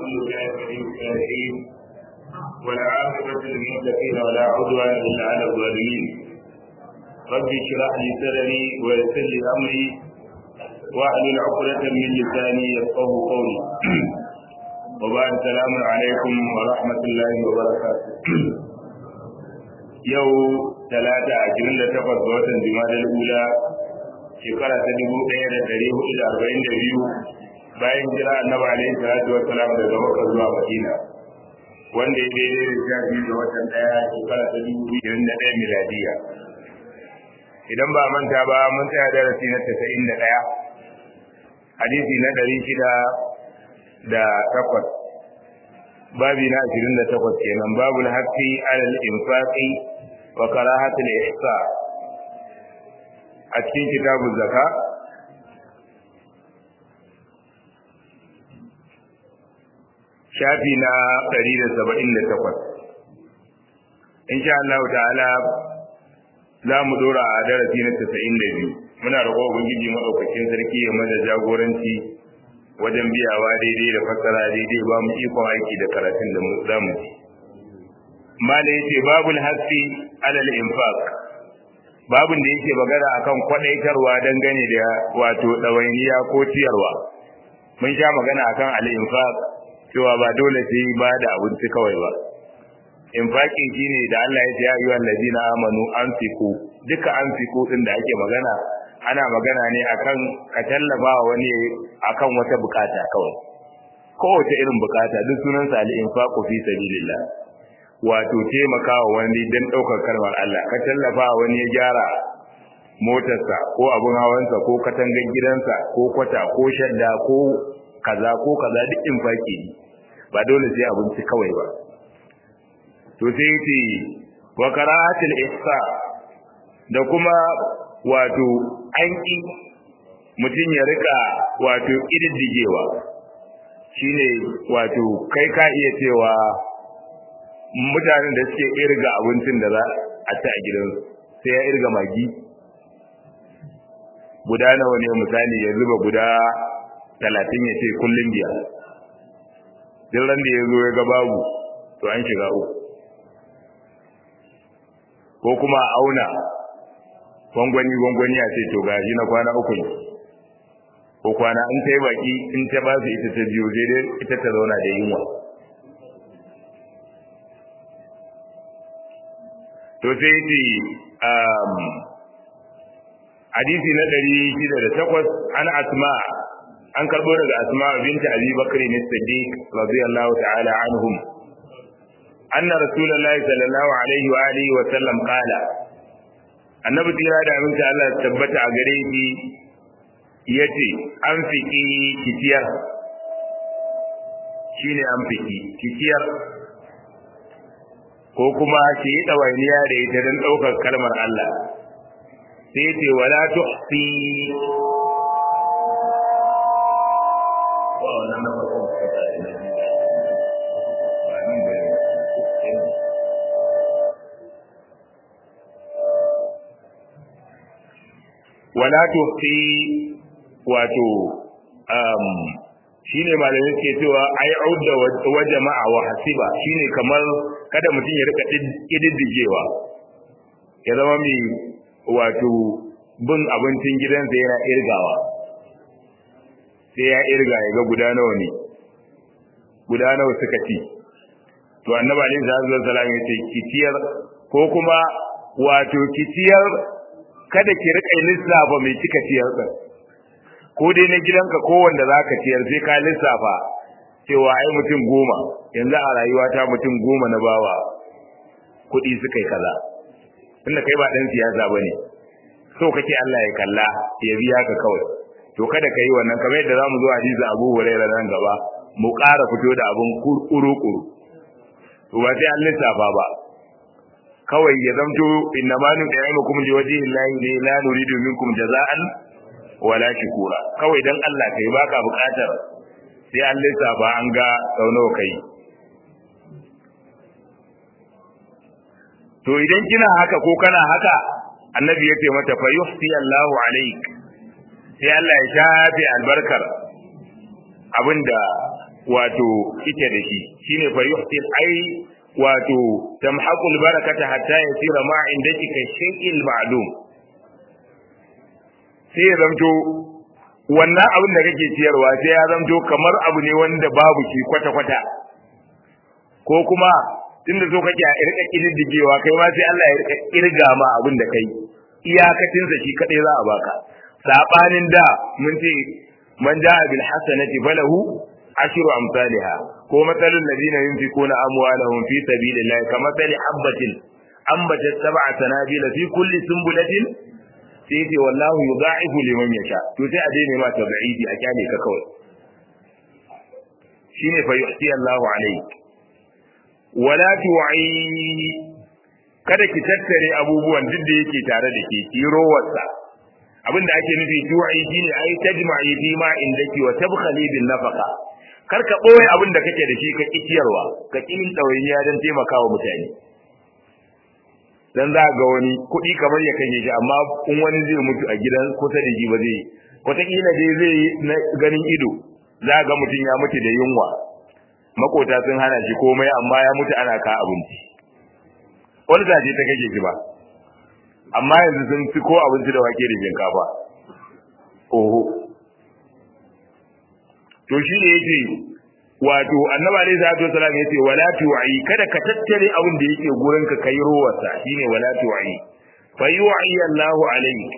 كل شيء من الصالحين والعاقبة للمتقين ولا عدوان إلا على الظالمين رب اشرح لي صدري ويسر لي أمري واحلل عقدة من لساني يفقه قولي وبعد السلام عليكم ورحمة الله وبركاته yau talata ashirin da takwas ga watan jimadar ula shekara ta dubu ɗaya da ɗari hudu da arba'in da biyu bayan jira annabi alaihi salatu wa salam daga makka zuwa madina wanda ya daidai da sha biyu ga watan ɗaya shekara ta dubu biyu da ɗaya miladiya idan ba manta ba mun tsaya darasi na tasa'in da ɗaya hadisi na ɗari shida da takwas babi na ashirin da takwas kenan babul haqqi alal infaqi wa karahatul ihsa a cikin kitabun zaka shafi na 178 insha Allah ta'ala za mu dora a darasi na 92 muna roƙo ubangiji madaukakin sarki ya mana jagoranci wajen biyawa daidai da fassara daidai ba mu ikon aiki da karatun da za mu ji mala yace babul hasi alal infaq babun da yake magana akan kwadaitarwa dangane da wato dawainiya ko ciyarwa mun sha magana akan al infaq cewa ba dole sai ba da abinci kawai ba infaqi shine da Allah ya ce ya ayyuhal ladina amanu anfiqu duka anfiqu din da ake magana ana magana ne akan ka tallafa wani akan wata bukata kawai kowace irin bukata duk sunansa al-infaqu fi sabilillah wato taimakawa wani dan daukar kalmar Allah ka tallafa wani ya gyara motarsa ko abun hawansa ko katangar gidansa ko kwata ko shadda ko kaza ko kaza duk infaki ne ba dole sai abinci kawai ba to sai yace wa qira'atul ihsa da kuma wato an ƙi mutum ya rika wato ƙididdigewa shine wato kai ka iya cewa mutanen da suke irga abincin da za a ci a gidansu sai ya irga magi guda nawa ne misali ya zuba guda talatin ya ce kullum biya duk ran da ya zo ya ga babu to an shiga uku ko kuma a auna gwangwani gwangwani a ce to gashi na kwana uku ne ko kwana in ta yi baki in ta ba su ita ta biyu sai dai ita ta zauna da yunwa to sai ce hadisi na ɗari shida da takwas an asma an karɓo daga asma binta abi bakr ne siddiq radiyallahu ta'ala anhum anna rasulullahi sallallahu alaihi wa alihi wa sallam qala annabi tira da aminci Allah tabbata a gare shi yace an fiki kitiyar shine an fiki kitiyar ko kuma ki yi dawainiya da ita don ɗaukar kalmar Allah sai ce wala tuhsi wa wannan na farko wala tuhsi wato um shine malamin ke cewa ai audda wa jama'a wa hasiba shine kamar kada mutum ya rika kididdigewa ya zama mai wato bin abincin gidansa yana irgawa sai ya irga ya ga guda nawa ne guda nawa suka ci to annabi alaihi salatu wasallam ya ce kitiyar ko kuma wato kitiyar kada ki rika lissafa mai kika ciyar din ko dai na gidanka ko wanda zaka ciyar sai ka lissafa cewa ai mutum goma yanzu a rayuwata mutum goma na bawa kuɗi suka yi kaza tunda kai ba dan siyasa bane so kake Allah ya kalla ya biya ka kawai to kada ka yi wannan kamar yadda zamu zo hadisi Abu Hurairah nan gaba mu ƙara fito da abun kuru-kuru to ba sai an lissafa ba kawai ya zamto inna ma nu ta'imukum li wajhi llahi ne la nuridu minkum jaza'an wala shukura kawai dan Allah kai baka bukatar sai an lissafa an ga sau nawa kai to idan kina haka ko kana haka annabi ya ce mata fa yuhsi Allahu alaik sai Allah ya shafe albarkar abinda wato ita da shi shine fa yuhsin ai wato tamhaqul barakata hatta yasira ma indaki ka shay'il ma'lum sai ya zamto wannan abin da kake ciyarwa sai ya zamto kamar abu ne wanda babu shi kwata kwata ko kuma tunda so kake a irka kididdigewa kai ma sai Allah ya rika kirga ma abin da kai iyakacin sa shi kadai za a baka sabanin da mun ce man jaa bil hasanati falahu ashru amsalha ko matalul ladina yunfikuna amwalahum fi sabilillahi kamathali habatin ambatat sab'a sanabila fi kulli sunbulatin sai ce wallahu yudha'ifu liman yasha to sai a daina ma tabi'idi a kyale ka kawai shine fa yuhsi Allahu alayhi wala tu'i kada ki tattare abubuwan duk da yake tare da ke ki rowarsa abinda ake nufi tu'i shine ai tajma'i fi ma indaki wa tabkhali bin nafaqa kar ka boye abin da kake da shi ka kiciyarwa ka kin dawainiya dan taimakawa mutane dan za ga wani kuɗi kamar ya kashe shi amma in wani zai mutu a gidan kusa da shi ba zai wataƙila dai zai yi na ganin ido za ga mutum ya mutu da yunwa makota sun hana shi komai amma ya mutu ana ka abinci wani zaje ta kashe shi ba amma yanzu sun fi ko abinci da wake da shinkafa oho to shi ne yake wato annabi alaihi salatu wasallam yace wala tu'i kada ka tattare abin da yake gurin ka kai ruwarsa shine wala tu'i fa yu'i Allahu alayhi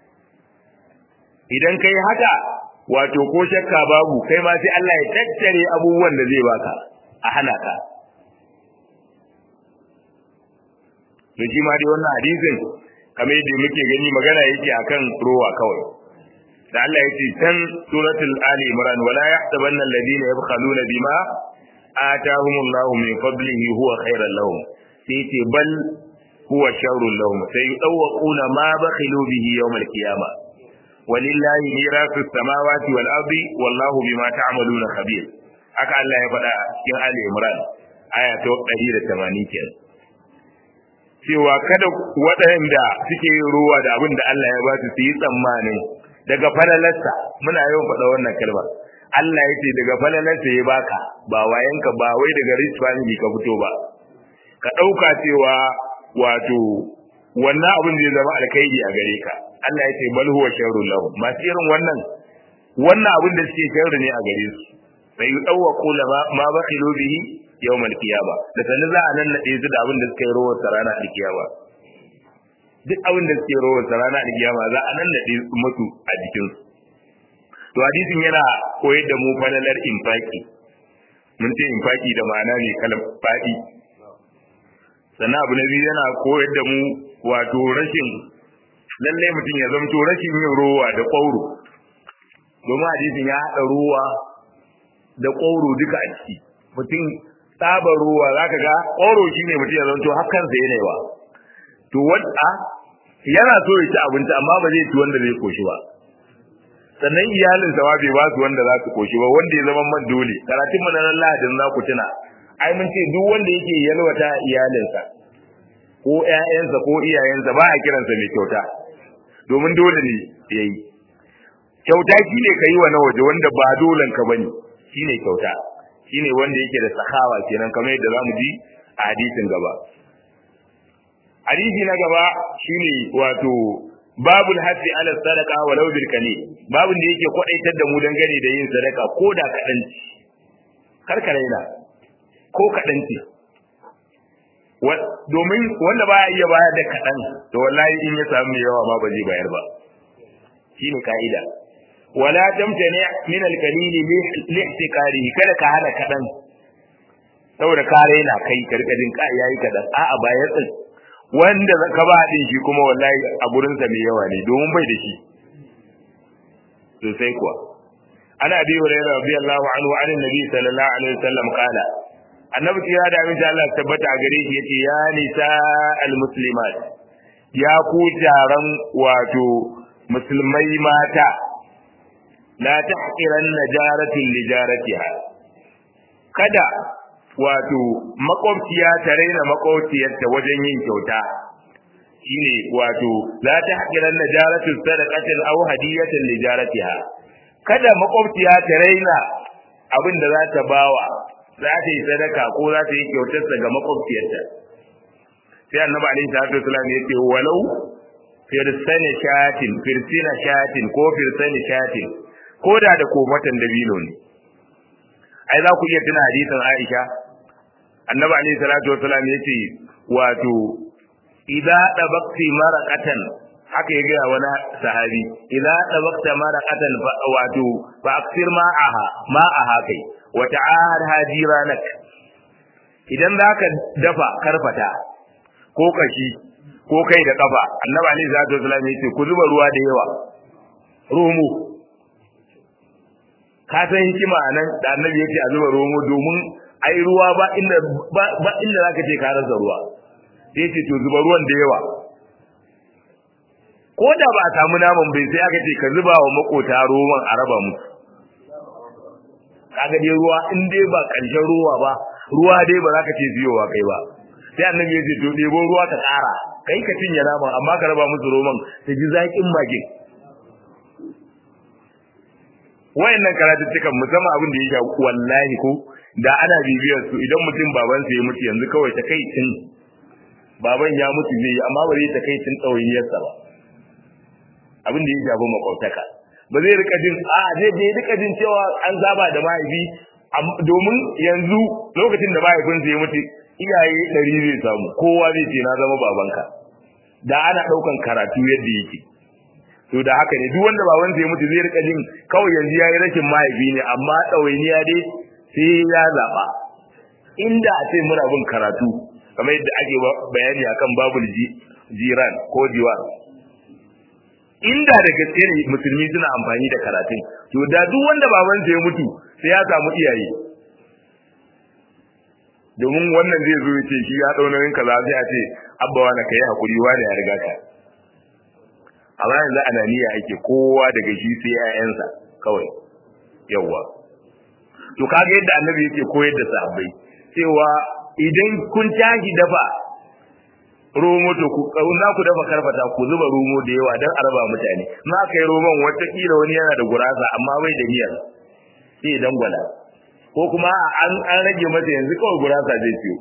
idan kai haka wato ko shakka babu kai ma sai Allah ya tattare abubuwan da zai baka a hana ka to shi ma dai wannan hadisin kamar yadda muke gani magana yake akan ruwa kawai da Allah ya ce can suratul ali imran wala yahsabanna alladhina yabkhaluna bima atahumullahu min fadlihi huwa khairan lahum sai ce bal huwa sharrun lahum sai yudawquna ma bakhilu bihi yawm al-qiyamah walillahi mirasu samawati wal ardi wallahu bima ta'maluna khabir haka Allah ya faɗa cikin ali imran aya ta 180 kenan cewa kada waɗanda suke ruwa da abin da Allah ya ba su su yi tsammanin daga falalarsa muna yawan faɗa wannan kalma Allah ya ce daga falalarsa ya baka ba wayanka ba wai daga rich family ka fito ba ka ɗauka cewa wato wannan abin zai zama alkhairi a gare ka Allah ya ce bal huwa sharrun lahum masu irin wannan wannan abin da suke sharri ne a gare su sai yi ɗauwa kula ma bakhilu bihi yawmal qiyama da sanin za a nan nade su da abin da suka yi rawar sarana a kiyama duk abin da suke rawar sarana a kiyama za a nan nade musu a jikin su to hadisin yana koyar da mu falalar infaki mun ce infaki da ma'ana ne kalam fadi sannan abu na biyu yana koyar da mu wato rashin lallai mutum ya zamto rashin yin rowa da ƙwauro domin hadisin ya haɗa ruwa da ƙwauro duka a ciki mutum tsabar ruwa za ka ga ƙoro shi ne mutum ya zanto hakansa yana yawa to wadda yana so ya ci abinci amma ba zai ci wanda zai koshi ba sannan iyalinsa ma bai ba su wanda za su koshi ba wanda ya zama man dole karatun mu na nan lahadin za ku tuna ai mun ce duk wanda yake yalwata iyalinsa ko ƴaƴansa ko iyayensa ba a kiransa mai kyauta domin dole ne yayi kyauta shine ka yi wa na waje wanda ba dolen ka bane shine kyauta shine wanda yake da sahawa kenan kamar yadda zamu ji a hadisin gaba hadisi na gaba shine wato babul hasi ala sadaqa walau bil kani babun da yake kwadaitar da mu dangane da yin sadaka ko da kadan kar ka raina ko kadan ce domin wanda ba ya iya bayar da kadan to wallahi in ya samu yawa ma ba zai bayar ba shine ka'ida wala tamtani min al-qalil li ihtikarihi kada ka hana kadan saboda ka raina kai karkadin ka yayi kadan a'a ba ya tsin wanda ka ba din shi kuma wallahi a gurin sa mai yawa ne domin bai da shi sosai kuwa ana abi hurairah radiyallahu anhu an annabi sallallahu alaihi wasallam qala annabi ya da min Allah tabbata a gare shi yace ya nisa al-muslimat ya ku taron wato musulmai mata la tahqiranna jaratin li jaratiha kada wato makwabciya ta raina makwabciyarta wajen yin kyauta shine wato la tahqiranna jaratin sadaqatin aw hadiyatan li jaratiha kada makwabciya ta raina abin da za ta bawa za ta yi sadaka ko za ta yi kyautarsa ga makwabciyarta sai annabi alaihi salatu wasallam ya ce walau firsani shatin firsina shatin ko firsani shatin ko da da kofatan dabino ne ai za ku iya tuna hadisin Aisha annabi alaihi salatu wasallam ya ce wato idza dabaqti maraqatan haka ya gaya wani sahabi idza dabaqta maraqatan wato fa aksir ma'aha ma'aha kai wa ta'ahad hajiranak idan zaka dafa karfata ko kashi ko kai da kafa annabi alaihi salatu wasallam ya ce ku zuba ruwa da yawa romo ka san hikima nan da annabi ya ce a zuba romo domin ai ruwa ba inda ba inda zaka ce ka rasa ruwa sai ce to zuba ruwan da yawa ko da ba a samu naman bai sai aka ce ka zuba wa makota roman a raba musu kaga dai ruwa in dai ba karshen ruwa ba ruwa dai ba za ka ce siyowa kai ba sai annabi ya ce to ɗebo ruwa ka ƙara kai ka cinye naman amma ka raba musu roman ta ji zaƙin magin wayannan karatuttukan musamman abin da ya sha wallahi ko da ana bibiyar su idan mutum babansa ya mutu yanzu kawai ta kai tun baban ya mutu zai yi amma ba zai ta kai tun ɗawainiyarsa ba abin da ya shafi makwautaka ba zai rika jin a zai je rika jin cewa an saba da mahaifi domin yanzu lokacin da mahaifinsa ya mutu iyaye ɗari zai samu kowa zai ce na zama babanka da ana ɗaukan karatu yadda yake to da haka ne duk wanda babansa ya mutu zai rika jin kawai yanzu ya yi rashin mahaifi ne amma ɗawainiya dai sai ya zaɓa inda a ce muna bin karatu kamar yadda ake bayani akan babul jiran ko diwan inda da gaske ne musulmi suna amfani da karatun to da duk wanda babansa ya mutu sai ya samu iyaye domin wannan zai zo ce shi ya dau nauyin kaza sai a ce abba wani kai hakuri wani ya riga ka amma yanzu ananiya ake kowa daga shi sai ƴaƴansa kawai yawa to kaga yadda annabi yake koyar da sahabbai cewa idan kun tashi dafa romo to ku za ku dafa karfata ku zuba romo da yawa don araba mutane na kai roman watakila wani yana da gurasa amma bai da miyar sai dan gwala ko kuma an an rage masa yanzu kawai gurasa zai ciyo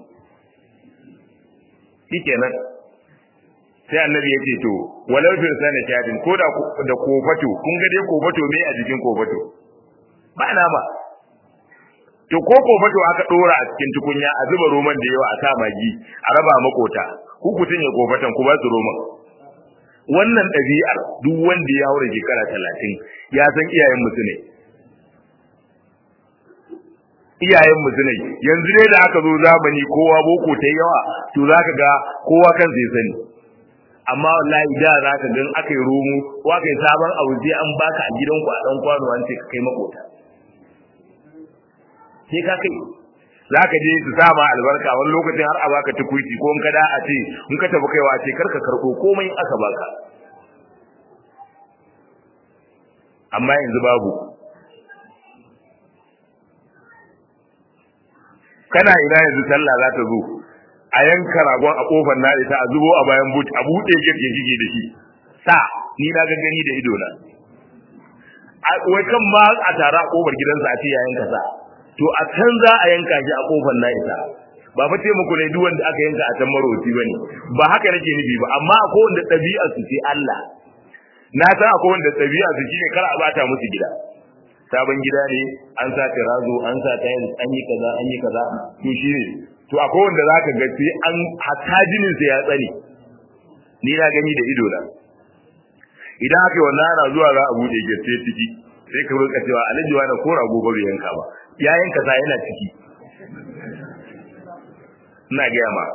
shikenan sai annabi ya ce to walau fil sana shadin ko da da kofato kun ga dai kofato me a jikin kofato ba nama to ko kofato aka dora a cikin tukunya a zuba roman da yawa a sa magi a raba makota ku ku tunye kofatan ku ba su roman wannan ɗabi'ar duk wanda ya haura shekara talatin ya san iyayen musu ne iyayen musu ne yanzu dai da aka zo zamani kowa boko ta yawa to za ka ga kowa kan zai sani amma wallahi da za ka gan aka yi romo ko aka yi sabon abu sai an baka a gidanku a ɗan kwano an ce ka kai makota sai ka kai za ka je su sama albarka wani lokacin har a baka tukuiti ko in ka da a ce in ka tafi kaiwa ce karka karɓo komai aka baka amma yanzu babu kana ina yanzu sallah za ta zo a yanka ragon a kofar na ita a zubo a bayan but a buɗe gate ya shige da shi sa ni na ga gani da ido na wai kan ma a tara a kofar gidansa a ce ya yanka sa to a can za a yanka shi a kofar na ita ba fa taimako ne duk wanda aka yanka a can maroti bane ba haka nake nufi ba amma akwai wanda ɗabi'a su ce Allah na san akwai wanda ɗabi'a su shine kar a bata musu gida sabon gida ne an sa tirazo an sa tiles an yi kaza an yi kaza to shine to akwai wanda zaka ga sai an hatta jinin sa ya tsane ni na gani da ido na idan aka yi wannan ana zuwa za a bude gate ciki sai ka roƙa cewa alhaji wani ko rago ba bai yanka ba ya yanka sa yana ciki ina gaya ma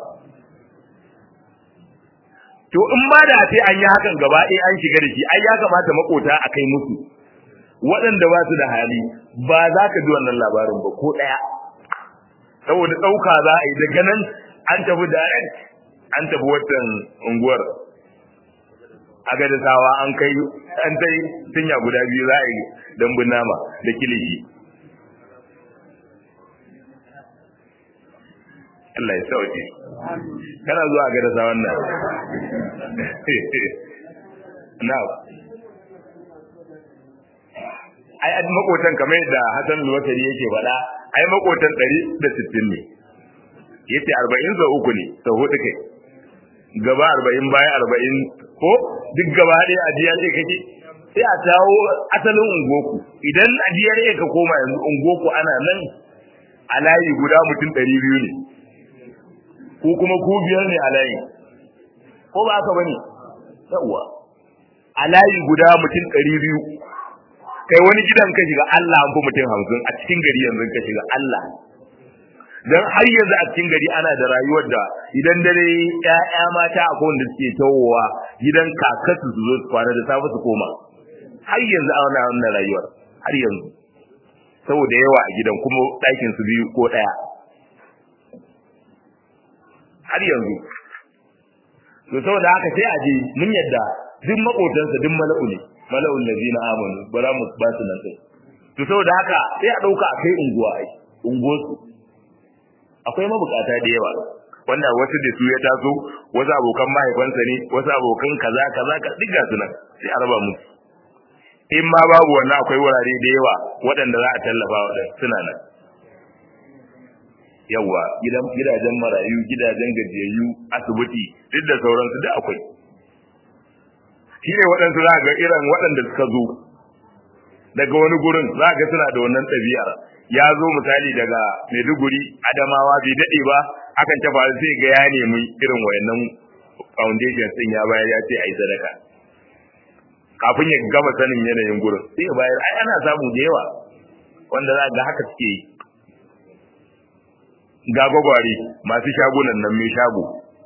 to in ma da sai an yi hakan gaba ɗaya an shiga da shi ai ya kamata makota a kai musu waɗanda ba su da hali ba za ka ji wannan labarin ba ko ɗaya saboda ɗauka za a yi daga nan an tafi da an tafi watan unguwar a ga sawa an kai an tai tunya guda biyu za a yi dambun nama da kilishi Allah ya sauke kana zuwa ga da sawan nan na ai makotan kamar yadda Hassan al-Wasari yake faɗa ai makotan 160 ne yace 40 za uku ne sau hudu kai gaba 40 baya 40 ko duk gaba ɗaya a DRA kake sai a tawo asalin ungoku idan a DRA ka koma yanzu ungoku ana nan a layi guda mutum 200 ne ko kuma ku biyar ne a layi ko ba haka bane yawa a layi guda mutum 200 kai wani gidan ka shiga Allah an fi mutum hamsin a cikin gari yanzu ka shiga Allah dan har yanzu a cikin gari ana da rayuwar da idan dare ƴaƴa mata akwai wanda suke tawowa gidan kakasu su zo su kwana da safe su koma har yanzu ana wannan rayuwar har yanzu saboda yawa a gidan kuma ɗakin su biyu ko ɗaya har yanzu to saboda haka sai a je mun yadda duk makotansa duk mala'u ne mala'ul ladina amanu bara mu ba su nan sai to saboda haka sai a dauka a kai unguwa ai unguwarsu akwai mabukata da yawa wanda wasu da su ya taso wasu abokan mahaifansa ne wasu abokan kaza kaza ka diga su nan sai a raba musu in ma babu wannan akwai wurare da yawa waɗanda za a tallafa wa suna nan yawa gidan gidajen marayu gidajen gajiyayyu asibiti duk da sauransu duk akwai shi ne waɗansu za ga irin waɗanda suka zo daga wani gurin za ga suna da wannan ɗabi'ar ya zo misali daga maiduguri adamawa bai daɗe ba akan ta faru sai ga ya nemi irin wayannan foundation ɗin ya bayar ya ce a yi sadaka kafin ya gama sanin yanayin gurin sai ya bayar ai ana samu da yawa wanda za ga haka suke yi ga gwagware masu shagunan nan mai shago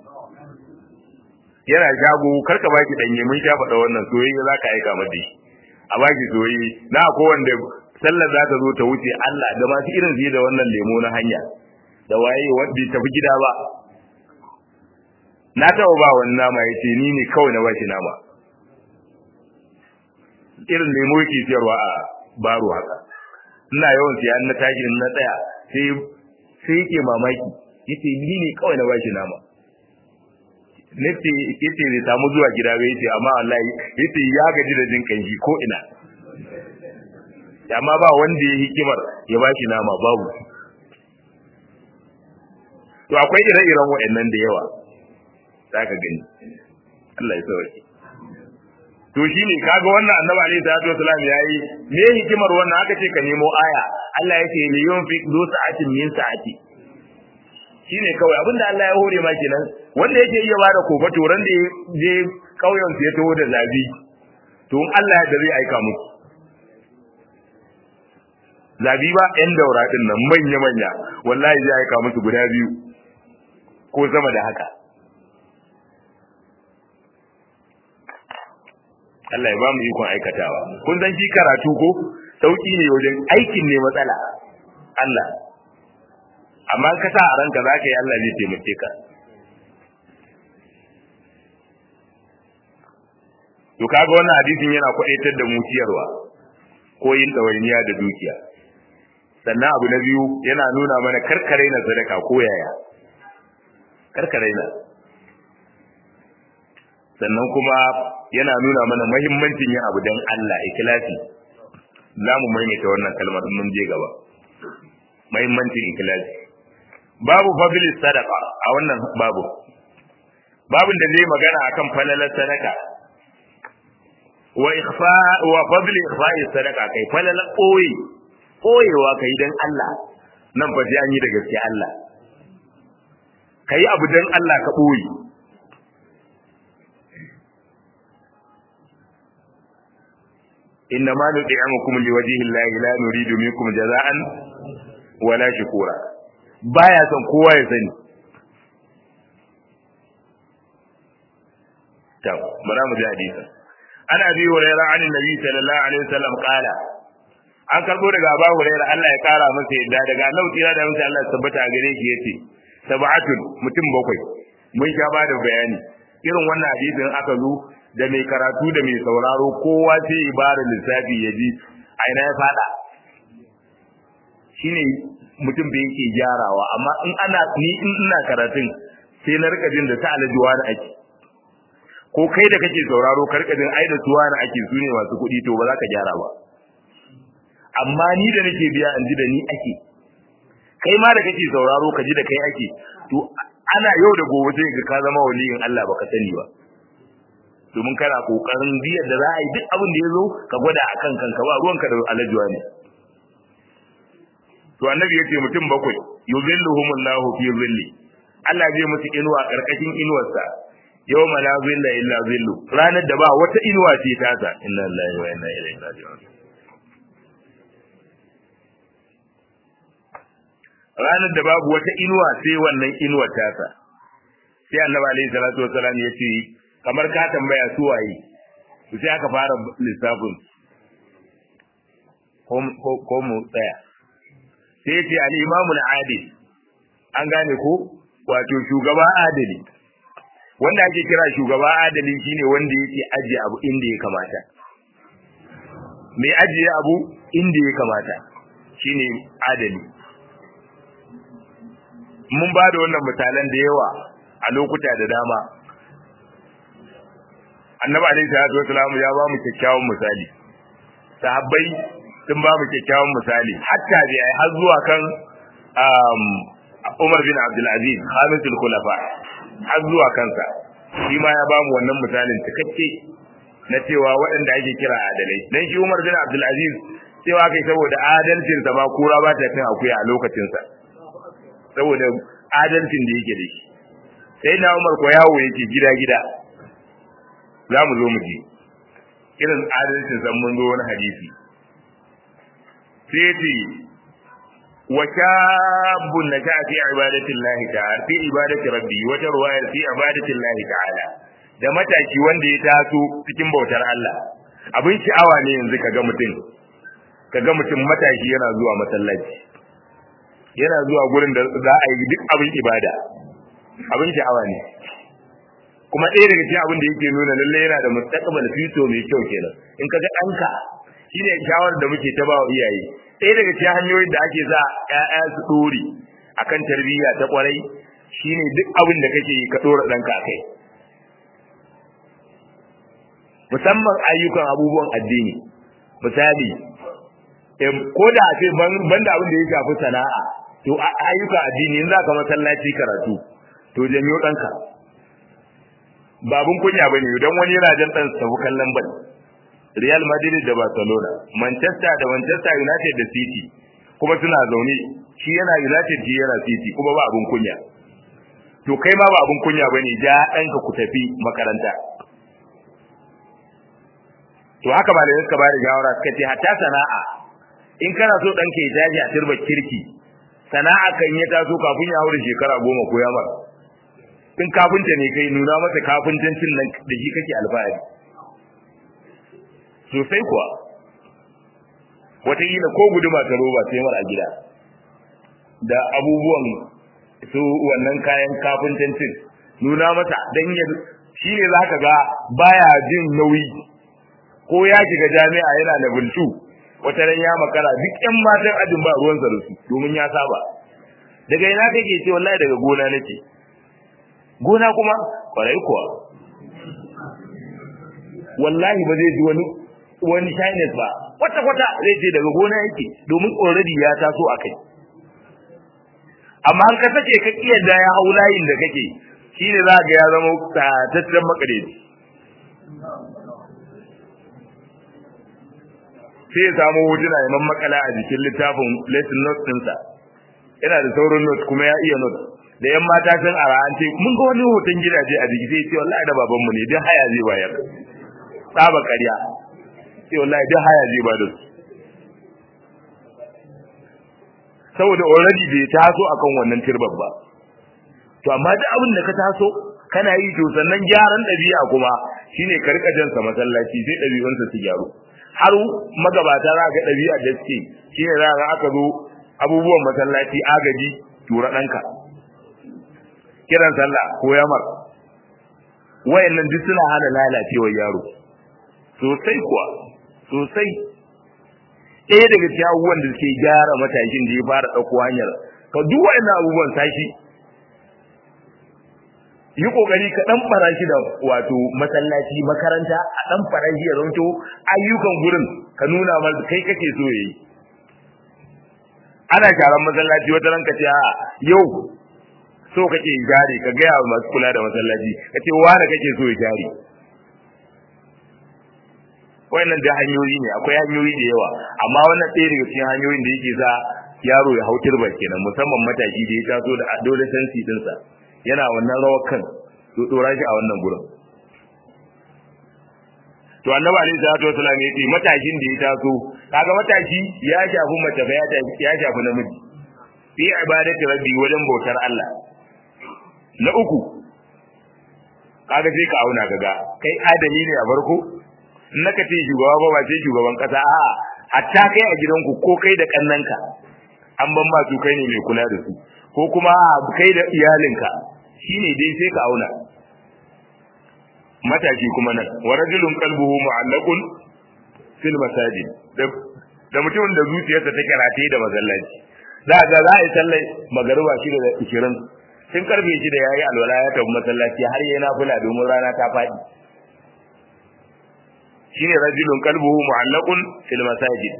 yana shago karka baki danye mun sha faɗa wannan soyayya za ka aika mata shi a baki soyayya na ko wanda sallar za ta zo ta wuce Allah da masu irin zai da wannan lemo na hanya da waye wanda tafi gida ba na taɓa ba wani nama ya ce ni ne kawai na bashi nama irin lemo yake siyarwa a baro haka ina yawan siya na tashi na tsaya sai sai yake mamaki yace ni ne kawai na bashi nama nace yace bai samu zuwa gida ba yace amma wallahi yace ya gaji da jin kanshi ko ina amma ba wanda ya hikimar ya bashi nama babu to akwai ire-iren waɗannan da yawa zaka gani Allah ya sauke to shine kaga wannan annabi alaihi salatu wasalam yayi me hikimar wannan aka ce ka nemo aya Allah yake li yunfiq du sa'atin min sa'ati shine kawai abinda Allah ya hore ma kenan wanda yake iya bada kofa to ran da je kauyen ya taho da zabi to in Allah ya da zai aika musu zabi ba yan daura din nan manya manya wallahi zai aika musu guda biyu ko sama da haka Allah ya ba mu ikon aikatawa kun san shi karatu ko sauki ne wajen aikin ne matsala Allah amma ka sa a ranka zaka yi Allah zai taimake ka to kaga wannan hadisin yana kwadaitar da mu ciyarwa ko yin ɗawainiya da dukiya sannan abu na biyu yana nuna mana karkare na sadaka ko yaya karkare na sannan kuma yana nuna mana mahimmancin yin abu don Allah ikhlasi za mu maimaita wannan kalmar mun je gaba mahimmancin ikhlasi babu fadli sadaka a wannan babu babin da zai magana akan falalar sadaka wa ikhfa wa fadli ikhfa'i sadaka kai falalar koyi koyewa kai dan Allah nan fa sai an yi da gaske Allah kai abu dan Allah ka boye إنما نطعمكم لوجه الله لا نريد منكم جزاء ولا شكورا baya son kowa ya sani to bara mu ji hadisi ana bi hurairah an annabi sallallahu alaihi wasallam qala an karbo daga Abu Hurairah Allah ya kara masa yadda daga Allah tira da masa Allah tabbata a gare shi yace sab'atun mutum bakwai mun sha ba da bayani irin wannan hadisin aka zo da mai karatu da mai sauraro kowa sai ibara lissafi ya ji a ina ya fada shine mutum bai yake gyarawa amma in ana ni in ina karatun sai na rika jin da ta alajuwa da ake ko kai da kake sauraro ka rika jin ai da tuwa na ake su ne masu kuɗi to ba za ka gyara ba amma ni da nake biya in ji da ni ake kai ma da kake sauraro ka ji da kai ake to ana yau da gobe sai ga ka zama waliyin Allah baka sani ba domin kana kokarin biyar da za a yi duk abin da ya zo ka gwada a kan kanka ba ruwanka da alajuwa ne to annabi yace mutum bakwai yuzilluhumullahu fi zilli Allah zai musu inuwa karkashin inuwarsa yawma la zilla illa zillu ranar da ba wata inuwa ce ta ta inna lillahi wa inna ilaihi raji'un ranar da babu wata inuwa sai wannan inuwar ta ta sai annabi alaihi salatu wasalam yace kamar ka tambaya su waye to sai aka fara lissafin ko mu tsaya sai ce al-imamu al-adil an gane ko wato shugaba adali wanda ake kira shugaba adali shine wanda yake ajiye abu inda ya kamata mai ajiye abu inda ya kamata shine adali mun ba da wannan misalan da yawa a lokuta da dama annabi alaihi salatu wasalam ya ba mu kyakkyawan misali sahabbai sun ba mu kyakkyawan misali hatta bi ai har zuwa kan Umar bin Abdul Aziz Khamisul Khulafa har zuwa kansa shi ma ya ba mu wannan misalin cikakke na cewa waɗanda ake kira adalai dan shi Umar bin Abdul Aziz cewa kai saboda adalcin sa ba kura ba ta cin akuya a lokacin sa saboda adalcin da yake da shi sai na Umar ko yawo yake gida gida za mu zo mu ji irin adalcin san mun zo wani hadisi sai ce wa shabun na fi ibadatin lahi ta'ala fi ibadati rabbi wata ruwayar fi ibadatin lahi ta'ala da mataki wanda ya taso cikin bautar Allah abin sha'awa ne yanzu kaga mutum kaga mutum matashi yana zuwa masallaci yana zuwa gurin da za a yi duk abin ibada abin sha'awa ne kuma ɗaya daga cikin abin da yake nuna lalle yana da mustaqbal fito mai kyau kenan in kaga ɗanka shine shawarar da muke ta ba wa iyaye ɗaya daga cikin hanyoyin da ake sa ƴaƴa su dore akan tarbiyya ta kwarai shine duk abin da kake yi ka dora ɗanka kai musamman ayyukan abubuwan addini misali ko da ce banda abin da ya shafi sana'a to ayyukan addini in za ka masallaci karatu to janyo ɗanka babun kunya bane dan wani yana jan dan sabu kallon bal Real Madrid da Barcelona Manchester da Manchester United da City kuma suna zaune shi yana United shi yana City kuma ba abun kunya to kai ma ba abun kunya bane ja ɗanka ku tafi makaranta to haka malamai suka bada shawara suka ce hatta sana'a in kana so ɗanka ya tashi a turba kirki sana'a kan ya taso kafin ya haura shekara goma ko ya mara in kafinta ne kai nuna masa kafintancin nan da shi kake alfahari sosai kuwa wataƙila ko guduma ta roba sai mara gida da abubuwan su wannan kayan kafintancin nuna masa don ya shi ne za ka ga baya jin nauyi ko ya shiga jami'a yana da bultu wata ran ya makara duk yan matan ajin ba ruwansa da su domin ya saba daga ina kake ce wallahi daga gona nake gona kuma kwarai kuwa wallahi ba zai ji wani wani shyness ba kwata kwata zai ce daga gona yake domin already ya taso a kai amma an ka sake ka kiyar ya hau layin da kake shine za ga ya zama tataccen makareci sai ya samu hotuna ya makala a jikin littafin lesson notes ɗinsa yana da sauran notes kuma ya iya notes da yan mata sun ara an ce mun ga wani hoton gidaje a jiki sai ce wallahi da babanmu ne duk haya zai bayar tsaba ƙarya sai wallahi duk haya zai bada su saboda already bai taso akan wannan tirbar ba to amma duk abin da ka taso kana yi to sannan gyaran ɗabi'a kuma shine ka rika jansa masallaci sai ɗabi'unsa su gyaru har magabata za ga ɗabi'a da suke shine za ga aka zo abubuwan masallaci agaji tura ɗanka kiran sallah ko yamar wayannan duk suna hana lalacewar yaro sosai kuwa sosai ɗaya daga cikin abubuwan da suke gyara matashin da ya fara ɗauko hanyar ka duk wayannan abubuwan sashi yi kokari ka dan fara shi da wato masallaci makaranta a dan fara shi ya zanto ayyukan gurin ka nuna masa kai kake so yayi ana sharan masallaci wata ranka ce a yau so kake jari ka gaya wa masu kula da masallaci ka ce wani kake so ya jari wannan da hanyoyi ne akwai hanyoyi da yawa amma wannan ɗaya daga cikin hanyoyin da yake sa yaro ya hau turba kenan musamman mataki da ya taso da adolescence dinsa yana wannan rawar kan to dora shi a wannan gurin to annabi alaihi salatu wasallam ya ce matashin da ya taso kaga matashi ya shafi mace ba ya shafi namiji fi ibadati rabbi wajen bautar Allah na uku kaga sai ka auna kaga kai adali ne a farko in naka ce shugaba ba ba sai shugaban kasa a'a hatta kai a gidanku ko kai da kannanka an ban ma su kai ne mai kula da su ko kuma kai da iyalinka shine dai sai ka auna matashi kuma nan wa rajulun qalbuhu mu'allaqun fil masajid da mutumin da zuciyarsa take rataye da masallaci za ga za a yi sallar magariba shi da ishirin tun karfe shi da yayi alwala ya tafi masallaci har yayi nafila domin rana ta faɗi shine rajulun qalbuhu mu'allaqun fil masajid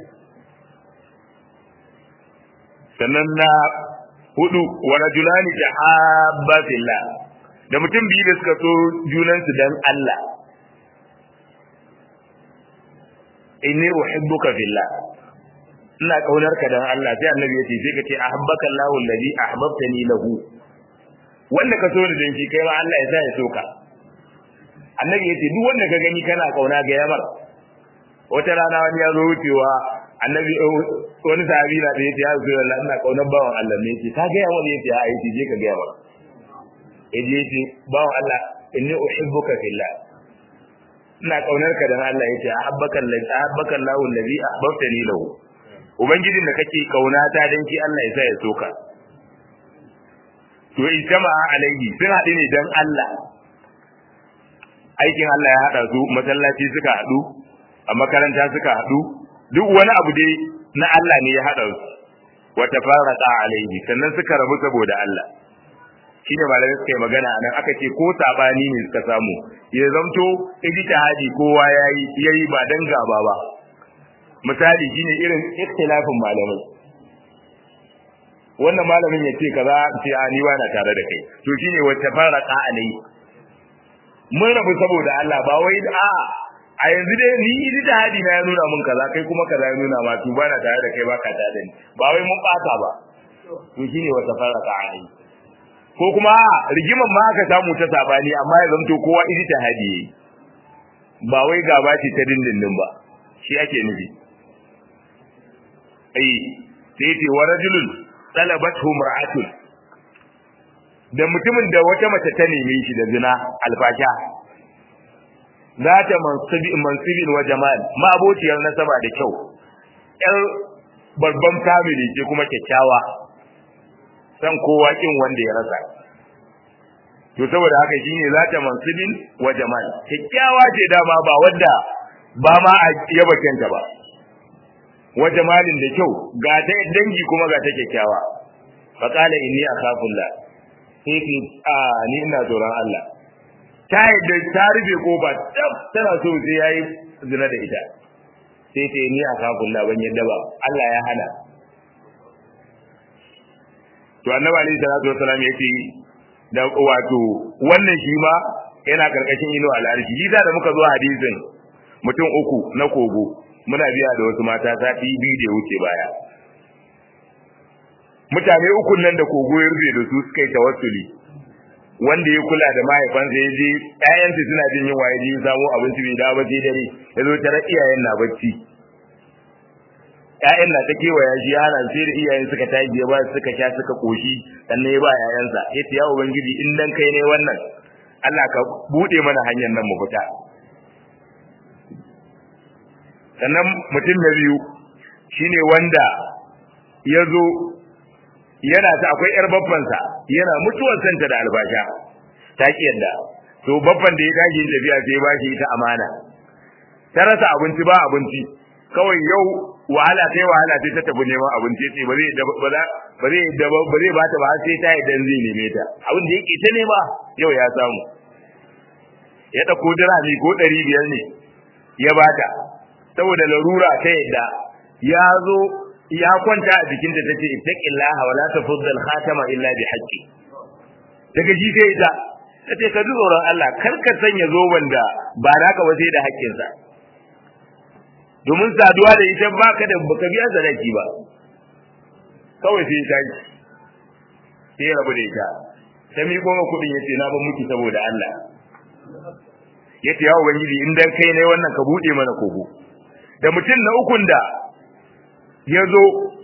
sannan na hudu wa rajulani tahabba fillah da mutum biyu da suka so junansu dan Allah inni uhibbuka fillah ina kaunar ka dan Allah sai annabi yace sai ka ce ahabbaka Allahu alladhi ahbabtani lahu wanda ka so da dan shi kai ma Allah ya sa ya soka annabi yace duk wanda ka gani kana kauna ga yamar wata rana wani ya zo wucewa annabi wani sahabi na da yace ya zo Allah ina kaunar bawan Allah ne yace ka ga yawa ne yace a yace je ka ga yawa yaje yace bawan Allah inni uhibbuka fillah ina kaunar ka dan Allah yace ahabbaka allazi ahabbaka Allahu allazi ahbabtani lahu ubangijin da kake kauna ta dan shi Allah ya sa ya soka to in jama'a alaihi sun haɗu ne dan Allah aikin Allah ya haɗa su masallaci suka haɗu a makaranta suka haɗu duk wani abu dai na Allah ne ya haɗa su wa tafarraqa alaihi sannan suka rabu saboda Allah shine malamai suka yi magana anan aka ce ko sabani ne suka samu ya zamto ijtihadi kowa yayi yayi ba dan gaba ba misali shine irin ikhtilafin malamai wannan malamin ya ce kaza ce a ni na tare da kai to shine wacce faraka alai mun rabu saboda Allah ba wai a a yanzu dai ni ijtihadi na ya nuna mun kaza kai kuma kaza ya nuna ma to ba na tare da kai ba ka tare da ni ba wai mun bata ba to shine wacce faraka alai ko kuma rigiman ma aka samu ta sabani amma ya zanto kowa ijtihadi yayi ba wai gaba ce ta dindindin ba shi ake nufi ai sai ce wa rajulun talabathu mar'atun da mutumin da wata mace ta neme shi da zina alfasha zata mansibi mansibin wa jamal ma abociyar nasaba da kyau yar babban family ce kuma kyakkyawa san kowa kin wanda ya rasa to saboda haka shine zata mansibin wa jamal kyakkyawa ce dama ba wanda ba ma a yaba kenta ba wa jamalin da kyau ga ta dangi kuma ga ta kyakkyawa fa qala inni akhafullah sai ki a ni ina tsoron Allah ta yadda ta rufe kofa tab tana so sai yayi zina da ita sai ta ni akhafullah ban yadda ba Allah ya hana to annabi alaihi salatu wasalam yace da wato wannan shi ma yana karkashin ino al'arshi shi da muka zo hadisin mutum uku na kogo muna biya da wasu mata sati biyu da wuce baya mutane uku nan da kogo ya rufe da su suka yi tawassuli wanda ya kula da mahaifansa ya je ƴaƴansa suna jin yunwa ya je ya samo abinci bai dawo ba sai dare ya zo tare iyayen na bacci ƴaƴan na ta kewaya shi ya hana sai da iyayen suka tashi ya ba suka sha suka koshi sannan ya ba ƴaƴansa ya ce ya ubangiji in dan kai ne wannan Allah ka bude mana hanyar nan mu fita sannan mutum na biyu shine wanda ya zo yana ta akwai yar babbansa yana mutuwar santa da albasha ta ki yadda to babban da ya tashi tafiya sai ba shi ita amana ta rasa abinci ba abinci kawai yau wahala sai wahala sai ta tafi neman abinci sai ba zai ba za ba zai da ba zai bata ba sai ta idan zai neme ta abin da yake ta nema yau ya samu ya dauko dirami ko 500 ne ya bata saboda larura ta yadda ya zo ya kwanta a jikinta tace ittaqillaha wala tafuddal khatama illa bi haqqi daga ji sai ita tace ka ji tsoron Allah kar ka sanya zoban da ba naka ba sai da haƙƙinsa domin saduwa da ita baka da baka biya sadaki ba kawai sai ta yi sai rabu da ita ta miƙo ma kuɗin yace na ban miki saboda Allah yace ya ubangiji in dan kai ne wannan ka bude mana kogo da mutum na ukun da ya zo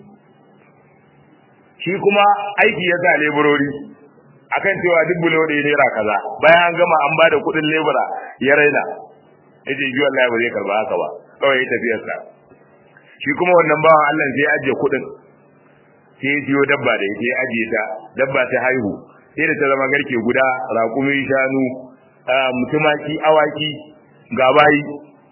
shi kuma aiki ya sa leburori akan cewa duk bulo da naira kaza bayan an gama an bada kuɗin lebura ya raina yace ji wallahi ba zai karba haka ba kawai ya tafiyar sa shi kuma wannan bawan Allah sai ya ajiye kuɗin sai ya siyo dabba da ita ya ajiye ta dabba ta haihu sai da ta zama garke guda raƙumi shanu mutumaki awaki ga bayi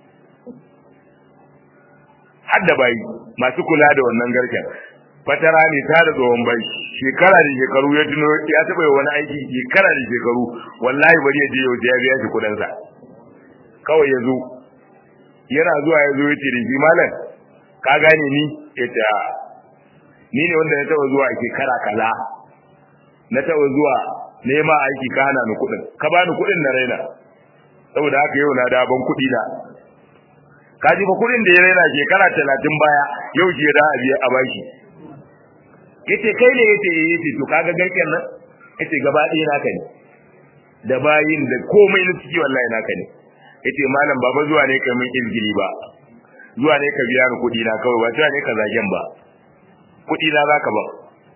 har da bayi masu kula da wannan garken fatara ne ta da tsohon bai shekara da shekaru ya tuno ya taɓa yi wani aiki shekara da shekaru wallahi bari ya je yau ya biya shi kuɗinsa kawai ya zo yana zuwa ya zo ya ce da shi malam ka gane ni ya ce ni ne wanda na taɓa zuwa a shekara kaza na taɓa zuwa nema aiki ka hana ni kuɗin ka bani kuɗin na raina saboda haka yau na da ban kuɗi na ka ji fa kuɗin da ya raina shekara talatin baya yau shi da a biya a bashi yace kai ne yace eh yace to kaga garken nan yace gaba ɗaya naka ne da bayin da komai na ciki wallahi naka ne yace malam baba zuwa ne kai mun izgili ba zuwa ne ka biya ni kuɗi na kawai ba zuwa ne ka zagen ba kuɗi na zaka ba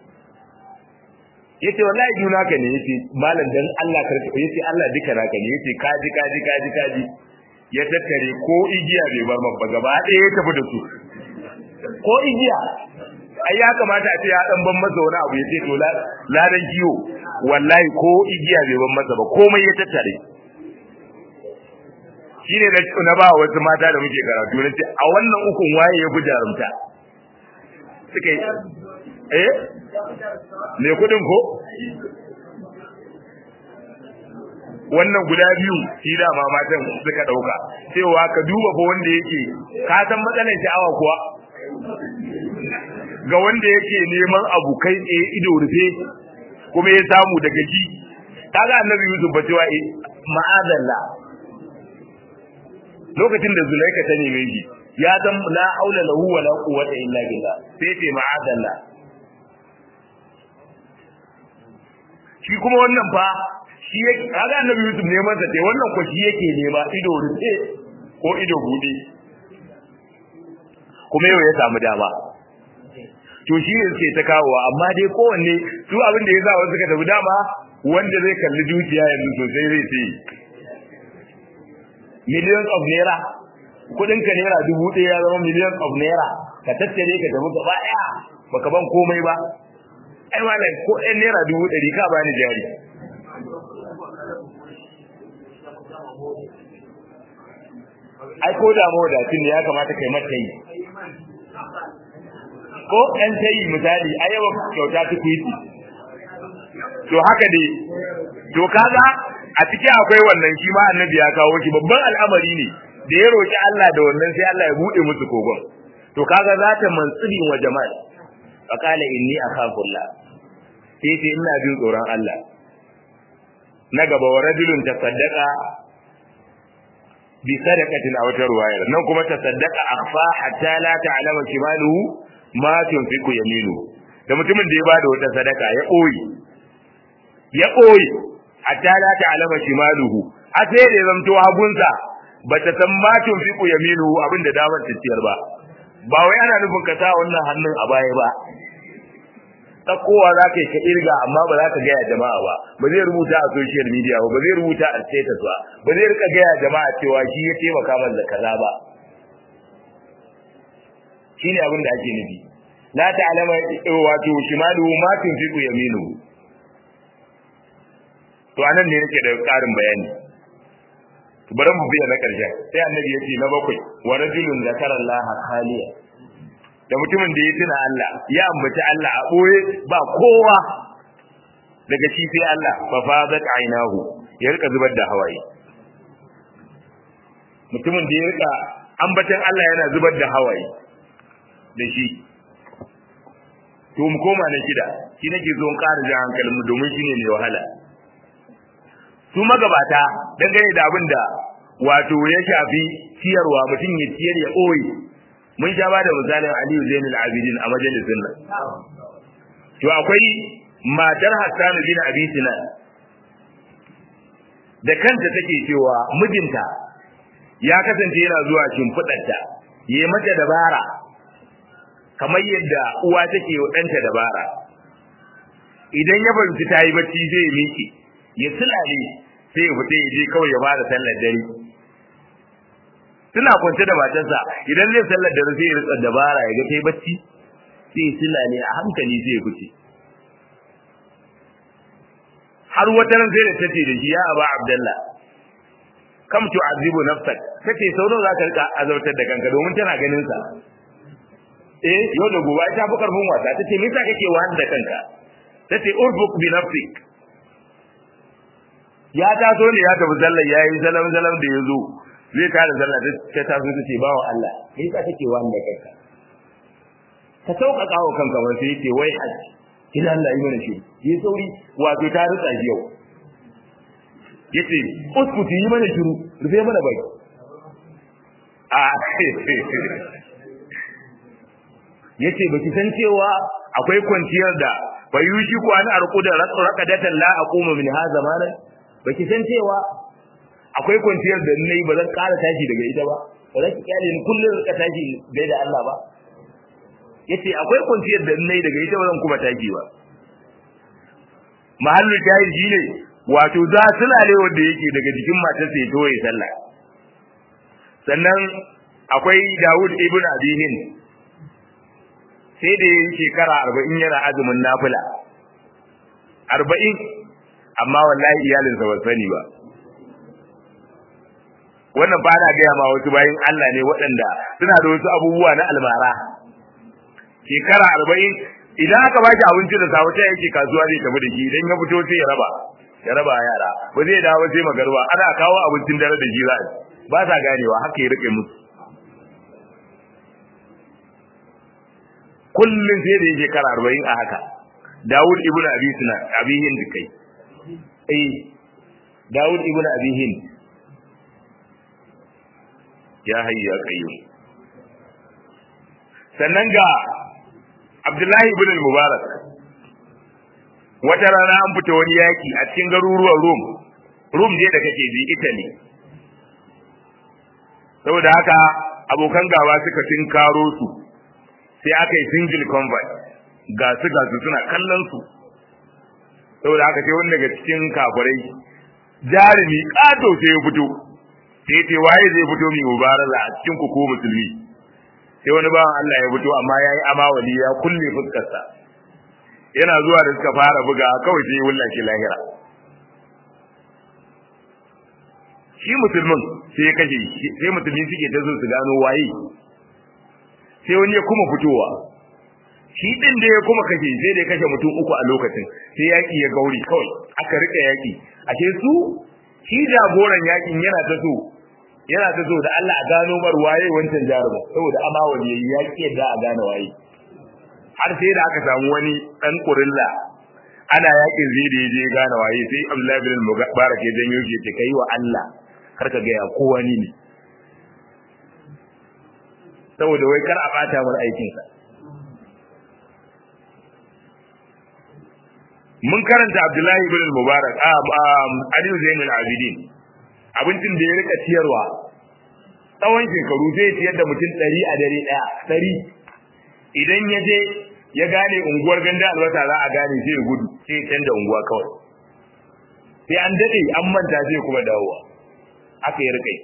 yace wallahi juna ka ne yace malam dan Allah karka yace Allah duka naka ne yace kaji kaji kaji kaji ya tattare ko igiya bai bar man ba gaba ɗaya ya tafi da su ko igiya ai ya kamata a ce ya dan ban masa wani abu yace to ladan kiyo wallahi ko igiya bai ban masa ba komai ya tattare shine na na ba wasu mata da muke karatu na ce a wannan ukun waye ya gujarumta suka yi eh me kudin ko wannan guda biyu shi da ma matan suka dauka cewa ka duba fa wanda yake ka san matsalar sha'awa kuwa ga wanda yake neman abu kai tsaye ido rufe kuma ya samu daga ji kaga annabi Yusuf ba cewa ma'azalla lokacin da Zulaika ta neme shi ya san la haula lahu wala quwwata illa billah sai ce ma'azalla shi kuma wannan fa shi yake kaga annabi Yusuf neman sa sai wannan ko shi yake nema ido rufe ko ido bude kuma yau ya samu dama to shi ne suke ta kawowa amma dai kowanne su abin da ya sa wasu suka tafi dama wanda zai kalli dukiya yanzu sosai zai ce millions of naira kudin ka naira dubu ɗaya ya zama millions of naira ka tattare ka tafi gaba ɗaya baka ban komai ba ai malam ko ɗan naira dubu ɗari ka bani jari ai ko da mawadacin ne ya kamata kai mata yi ko ɗan tayi misali a yawa kyauta ta kwiti to haka dai to kaga a cikin akwai wannan shi ma annabi ya kawo shi babban al'amari ne da ya roki Allah da wannan sai Allah ya bude musu kogon to kaga za ta mansuri wa jama'a faqala inni akhafullah sai ce ina jin tsoron Allah na gaba wa rajulun tasaddaqa bi sadaqatin aw tarwaya nan kuma tasaddaqa akhfa hatta la ta'lama shimaluhu ma tunfiku yaminu da mutumin da ya bada wata sadaka ya koyi ya koyi hatta la ta'lama shimaluhu a sai da zamto hagunsa bata san ma tunfiku yaminu abinda damar tafiyar ba ba wai ana nufin ka sa wannan hannun a baya ba tsakowa za ka yi ka irga amma ba za ka gaya jama'a ba ba zai rubuta a social media ba ba zai rubuta a status ba ba zai rika gaya jama'a cewa shi ya taimaka man da kaza ba shine abin da ake nufi la ta'lama wato shimalu ma tunfiqu yaminu to anan ne nake da karin bayani to bari mu biya na karshen sai annabi ya ce na bakwai wa rajulun zakara Allah khaliya da mutumin da ya tuna Allah ya ambaci Allah a boye ba kowa daga shi sai Allah fa fadat ainahu ya rika zubar da hawaye mutumin da ya rika ambacin Allah yana zubar da hawaye da shi to mu koma na shida shi nake zo in ƙara jan hankalin mu domin shine mai wahala su magabata dangane da abin da wato ya shafi ciyarwa mutum ya ciyar ya ɓoye mun sha ba da misalin Aliyu Zainul Abidin a majalisin nan to akwai matar Hassan bin Abi Sinan da kanta take cewa mijinta ya kasance yana zuwa shimfiɗarta ya yi mata dabara kamar yadda uwa take wa ɗanta dabara idan ya fahimci ta yi bacci zai miƙe ya sulale sai ya fita ya je kawai ya bada sallar dare suna kwance da matarsa idan zai sallar dare sai ya rika dabara ya ga ta yi bacci sai ya sulale a hankali sai ya fice har wata ran sai da tace da shi ya aba abdullah kam tu'azibu nafsak tace sau nawa zaka rika azautar da kanka domin tana ganin sa eh yau da gobe ta fi karfin wasa tace me yasa kake wahal da kanka tace urbuk bi nafsik ya taso ne ya tafi sallar yayi zalam zalam da yazo zai tare sallah ta taso tace bawo Allah me yasa kake wahal da kanka ka sauƙaƙa wa kanka ba sai yake wai haji ina Allah yi mana shi yi sauri wato ta rutsa shi yau yace uskuti yi mana shiru rufe mana bai a yace baki san cewa akwai kwanciyar da bayushi ko an arku da raqadatan la aqumu min hadha malan baki san cewa akwai kwanciyar da nayi ba zan ƙara tashi daga ita ba ba zan kyale ni kullun ka tashi gai da Allah ba yace akwai kwanciyar da nayi daga ita ba zan kuma tashi ba mahallu jahil shine wato za sulale wanda yake daga jikin matar sai to ya sallah sannan akwai Dawud ibn Abi Hind sai da yin shekara 40 yana azumin nafila 40 amma wallahi iyalinsa ba sani ba wannan ba na gaya ma wasu bayin Allah ne waɗanda suna da wasu abubuwa na almara shekara arba'in idan aka ba shi abinci da safe sai yake kasuwa zai tafi da shi idan ya fito sai ya raba ya raba yara ba zai dawo sai magarba ana kawo abincin dare da shi za ba sa ganewa haka ya rike musu kullum sai da yake kara arba'in a haka Dawud ibn Abi Sina Abi Hind kai eh Dawud ibn Abi Hind ya hayya qayyum sannan ga Abdullahi ibn al-Mubarak wata rana an fita wani yaki a cikin garuruwan Rum Rum je da kake ji Italy saboda haka abokan gaba suka tinkaro su sai aka yi single convoy ga su ga su suna kallon su saboda haka sai wani daga cikin kafirai jarumi kato sai ya fito sai ce waye zai fito mai mubarala a cikin ku ko musulmi sai wani bawan Allah ya fito amma yayi amawali ya kulle fuskarsa yana zuwa da suka fara buga kawai sai ya wullace lahira shi musulmin sai ya kashe sai musulmi suke ta zo su gano waye sai wani ya kuma fitowa shi din da ya kuma kashe sai da ya kashe mutum uku a lokacin sai yaki ya gauri kawai aka rika yaki ashe su shi jagoran yakin yana ta so yana ta so da Allah a gano mar waye wancan jaruma saboda ama wani yayi yaki yadda a gane waye har sai da aka samu wani dan kurilla ana yakin zai da yaje gane waye sai Abdullahi bin Mubarak ya janyo shi ce kai wa Allah kar ka ga ya kowa ni ne saboda wai kar a bata mar aikin sa mun karanta Abdullahi ibn Mubarak a Ali Zainul Abidin abincin da ya rika ciyarwa tsawon shekaru zai ciyar da mutum ɗari a dare ɗaya ɗari idan ya je ya gane unguwar ganda albasa za a gane sai ya gudu sai ya canza unguwa kawai sai an daɗe an manta sai kuma dawowa aka yi rika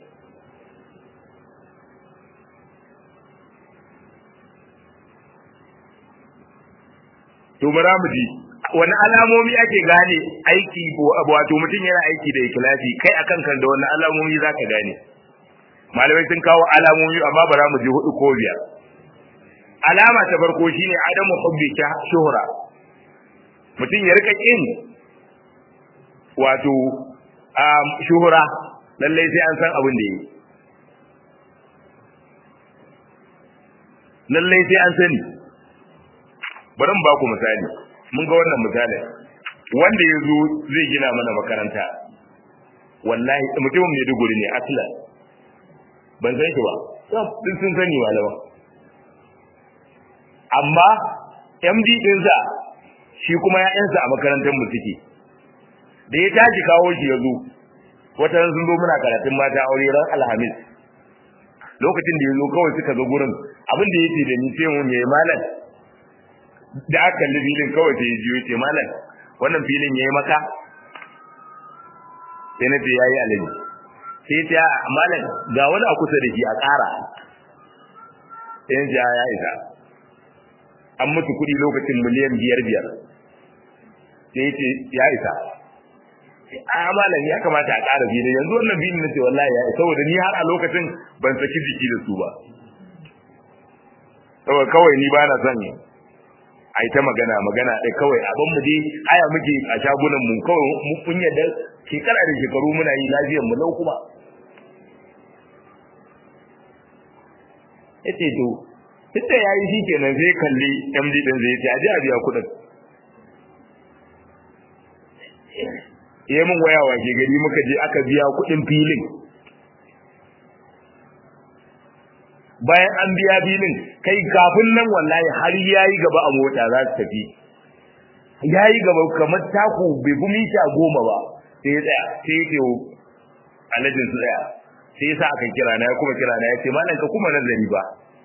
to bara mu ji wani alamomi ake gane aiki wato mutum yana aiki da ikilasi kai akan kan da wani alamomi za ka gane malamai sun kawo alamomi amma bara mu ji hudu ko biyar alama ta farko shine adamu hubbi shuhra mutum ya rika kin wato shuhura lallai sai an san abin da yi lallai sai an sani bari mu ba ku misali mun ga wannan misali wanda ya zo zai gina mana makaranta wallahi mutumin mai duguri ne aslan ban san shi ba duk sun sani malama amma md ɗinsa shi kuma ya'yansa a makarantar mu suke da ya tashi kawo shi ya zo wata sun zo muna karatun mata aure ran alhamis lokacin da ya zo kawai suka zo gurin abin da yake da ni sai mu mai malam da aka kalli filin kawai sai ya ji yace malam wannan filin yayi maka sai na ce yayi alaji sai ta malam ga wani a kusa da shi a ƙara sai ya ya isa an mutu kuɗi lokacin miliyan biyar biyar sai ya ce ya isa a malam ya kamata a ƙara filin yanzu wannan filin na ce wallahi ya isa saboda ni har a lokacin ban saki jiki da su ba saboda kawai ni ba na son a yi ta magana magana ɗai kawai abin mu dai haya muke a shagunan mu kawai mun yadda shekara da shekaru muna yi lafiyar mu lau kuma yace to tunda yayi shi kenan sai kalli MD din zai ce aje a biya kuɗin yayi mun waya washe gari muka je aka biya kuɗin filin bayan an biya filin kai kafin nan wallahi har yayi gaba a mota za su tafi yayi gaba kamar taku bai fi mita goma ba sai ya tsaya sai ya ce alajin su tsaya sai ya sa aka kira na ya kuma kira na ya ce malam ka kuma nazari ba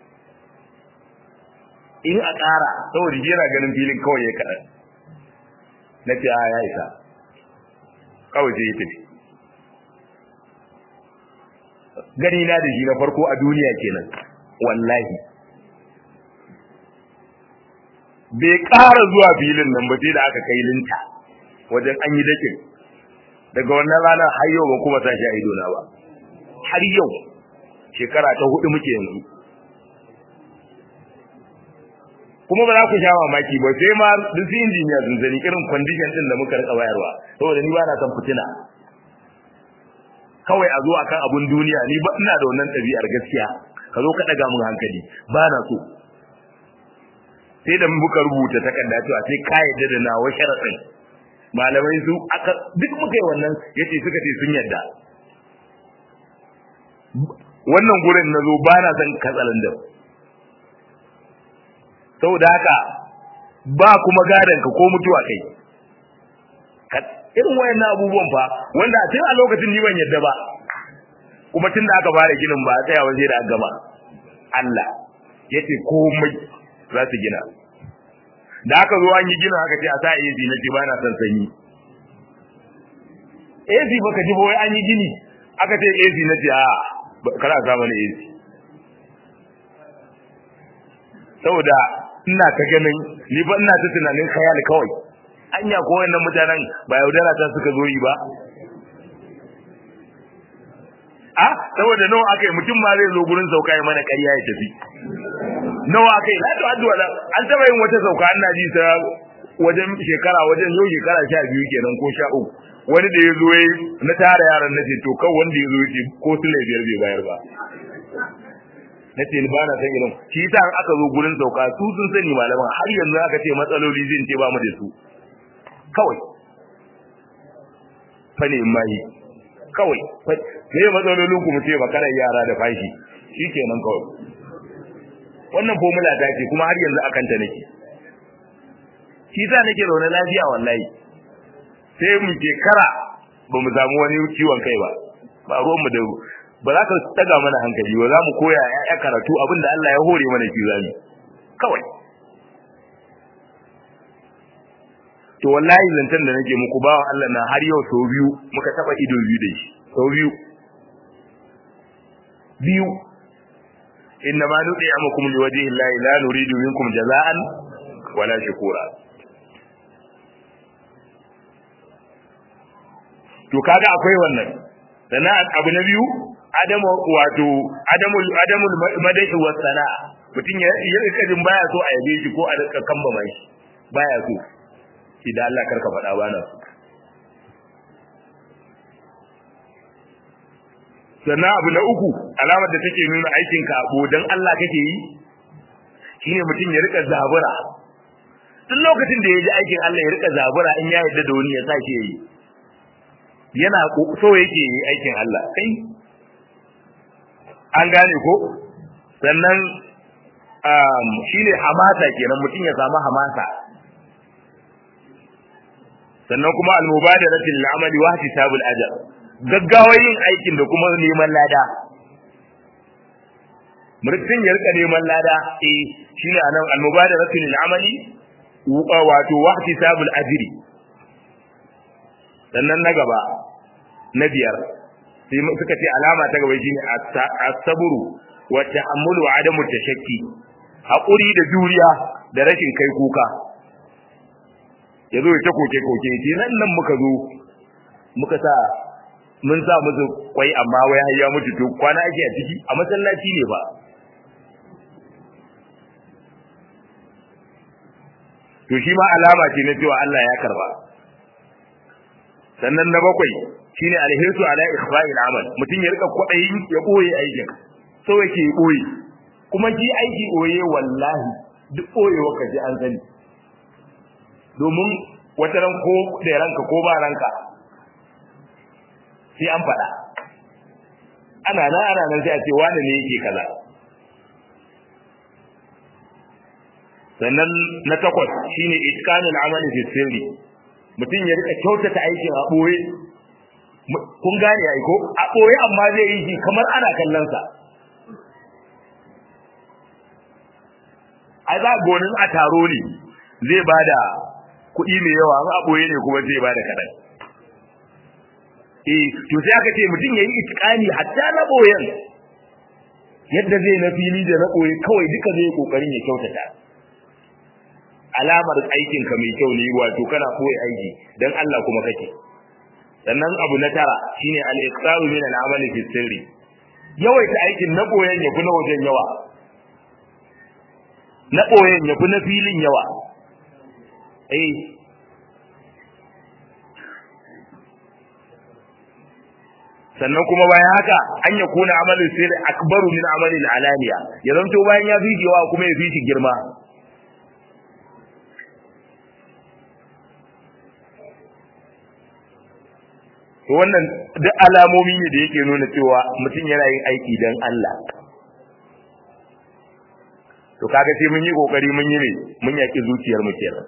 in a ƙara saboda yana ganin filin kawai ya kaɗan na ce a ya isa kawai sai ya tafi gani na da shi na farko a duniya kenan wallahi bai ƙara zuwa filin nan ba sai da aka kai linta wajen an yi dakin daga wannan ranar har yau ba kuma sashi a idona ba har yau shekara ta hudu muke yanzu kuma ba za ku sha mamaki ba sai ma duk su injiniya sun sani irin condition din da muka rika bayarwa saboda ni ba na san fitina kawai a zo akan abun duniya ni ba ina da wannan ɗabi'ar gaskiya ka zo ka ɗaga mun hankali ba na so sai da muka rubuta takarda cewa sai ka yadda da nawa sharaɗin malamai su aka duk muka yi wannan yace suka ce sun yadda wannan gurin na zo ba na son katsalandan saboda haka ba kuma gadon ka ko mutuwa kai irin wayannan abubuwan fa wanda a tun a lokacin ni ban yadda ba kuma tun da aka fara ginin ba a tsaya waje da aka gama Allah yace komai za su gina da aka zo an yi gina aka ce a sa AC na ce ba na son sanyi AC baka ji wai an yi gini aka ce AC na ce a kana sa mana AC saboda ina ta ganin ni ba ina ta tunanin khayal kawai anya ko wannan mutanen ba yaudara ta suka zo yi ba a saboda nawa akai mutum ma zai zo gurin sauka ya mana ƙarya ya tafi nawa akai la to addu'a an taba yin wata sauka ina ji ta wajen shekara wajen yau shekara sha biyu kenan ko sha uku wani da ya zo ya na tara yaran na ce to kan wanda ya zo ya ce ko su biyar bai bayar ba na ce ba na san irin shi ta aka zo gurin sauka su sun sani malaman har yanzu aka ce matsaloli zai ce ba mu da su kawai fa ne mai kawai ne matsalolin ku mu ce makarar yara da fashi shikenan kawai wannan formula ta ce kuma har yanzu akan ta nake shi sa nake zaune lafiya wallahi sai mu ke kara ba mu samu wani ciwon kai ba ba ruwan mu da ba za ka taga mana hankali ba za mu koya ya karatu abinda Allah ya hore mana shi zami kawai to wallahi zantan da nake muku bawa Allah na har yau sau biyu muka taba ido biyu da shi sau biyu biyu inna ma nudi amakum liwajhi llahi la nuridu minkum jazaan wala shukura to kaga akwai wannan sannan abu na biyu adamu wato adamu adamu madahi wa sana mutun ya yi rikajin baya so a yabe shi ko a rika kamba mai baya so shi da Allah karka faɗa bana so sannan abu na uku alamar da take nuna aikin ka abu dan Allah kake yi shine mutum ya rika zabura duk lokacin da ya ji aikin Allah ya rika zabura in ya yarda da wani ya sa shi yayi yana so yake yi aikin Allah kai an gane ko sannan um, shine hamasa kenan mutum ya samu hamasa sannan kuma al-mubadaratu lil amali wa ihtisabul ajr gaggawa yin aikin da kuma neman lada mutum ya rika neman lada eh shine anan al-mubadaratu lil amali wato wa ihtisabul ajri sannan na gaba na biyar sai suka ce alama ta gaba shine as-sabru wa ta'ammulu wa adamu tashakki hakuri da juriya da rashin kai kuka yazo ya koke koke ce nan nan muka zo muka sa mun sa musu kwai amma wai har ya mutu to kwana ake a ciki a masallaci ne ba to shi ma alama ce na cewa Allah ya karba sannan na bakwai shine alhirsu ala ikhfa'il amal mutum ya rika kwadayin ya boye aikin so yake boye kuma shi aiki boye wallahi duk boyewa ka ji an sani domin wata ran ko da ranka ko ba ranka sai an faɗa ana nan ana nan sai a ce wani ne yake kaza sannan na takwas shine itqanul amali fi sirri mutum ya rika kyautata aikin a boye kun gane ai ko a boye amma zai yi shi kamar ana kallon sa ai za gonin a taro ne zai bada kuɗi mai yawa a boye ne kuma zai bada kaɗan eh to sai aka ce mutum yayi itqani hatta na boyen yadda zai na fili da na boye kawai duka zai kokarin ya kyautata alamar aikinka mai kyau ne wato kana koyi aiki dan Allah kuma kake sannan abu na tara shine al-iqtaru min al-amali fi sirri yawaita aikin na boyen yafi na wajen yawa na boyen yafi na filin yawa eh sannan kuma bayan haka an ya kuna amalin sirri akbaru min amalin alaniya ya zanto bayan ya fi yawa kuma ya fi shi girma to wannan duk alamomi ne da yake nuna cewa mutum yana yin aiki don Allah to kaga sai mun yi kokari mun yi ne mun yaki zuciyar mu kenan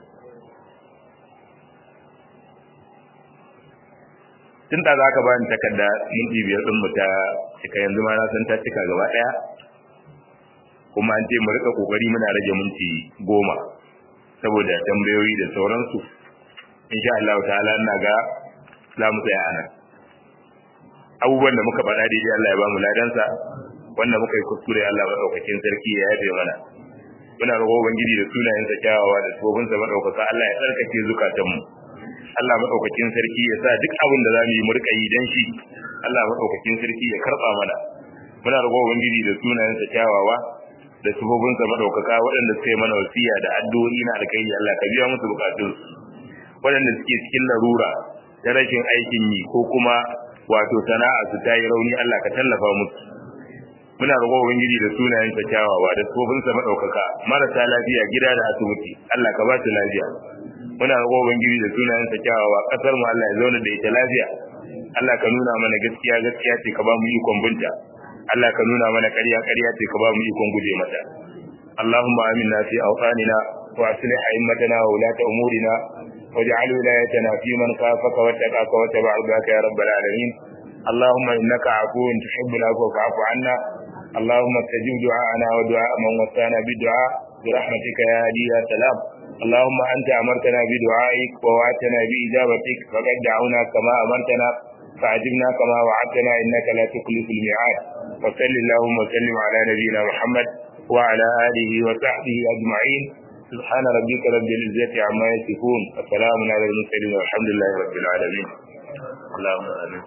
tun da za ka bani takarda minti biyar din mu ta cika yanzu ma na san ta cika gaba daya kuma an ce mu rika kokari muna rage minti goma saboda tambayoyi da sauransu insha Allah ta'ala ina ga za mu tsaya anan abubuwan da muka faɗa daidai Allah ya ba mu ladansa wanda muka yi kuskure Allah madaukakin sarki ya yafe mana muna roƙo ubangiji da sunayensa kyawawa da tsofinsa madaukaka Allah ya tsarkake zukatanmu Allah madaukakin sarki ya sa duk abin da zamu yi mu rika yi dan shi Allah madaukakin sarki ya karba mana muna roƙo ubangiji da sunayensa kyawawa da tsofinsa madaukaka waɗanda suka yi mana wasiya da addu'o'i na alkai Allah ka biya musu bukatun waɗanda suke cikin larura ta rashin aikin yi ko kuma wato sana'a su ta yi rauni Allah ka tallafa musu muna roƙo ubangiji da sunayen sa kyawawa da tsofin sa madaukaka marasa lafiya gida da asibiti Allah ka ba su lafiya muna roƙo ubangiji da sunayen sa kyawawa kasar mu Allah ya zauna da ita lafiya Allah ka nuna mana gaskiya gaskiya ce ka ba mu ikon binta Allah ka nuna mana ƙarya ƙarya ce ka ba mu ikon guje mata اللهم آمنا في أوطاننا وأصلح أئمتنا وولاة أمورنا واجعل ولايتنا في من خافك واتقاك واتبع رضاك يا رب العالمين اللهم انك عفو تحب العفو فاعف عنا اللهم استجب دعاءنا ودعاء من وصانا بالدعاء برحمتك يا هادي يا سلام اللهم انت امرتنا بدعائك ووعدتنا باجابتك فقد دعونا كما امرتنا فعجبنا كما وعدتنا انك لا تخلف الميعاد وصل اللهم وسلم على نبينا محمد وعلى اله وصحبه اجمعين سبحان ربك رب العزة عما يصفون وسلام على المرسلين والحمد لله رب العالمين اللهم آمين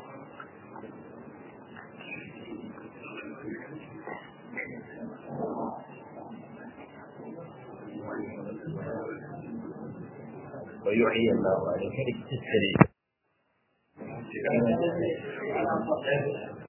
ويحيي الله عليك السريع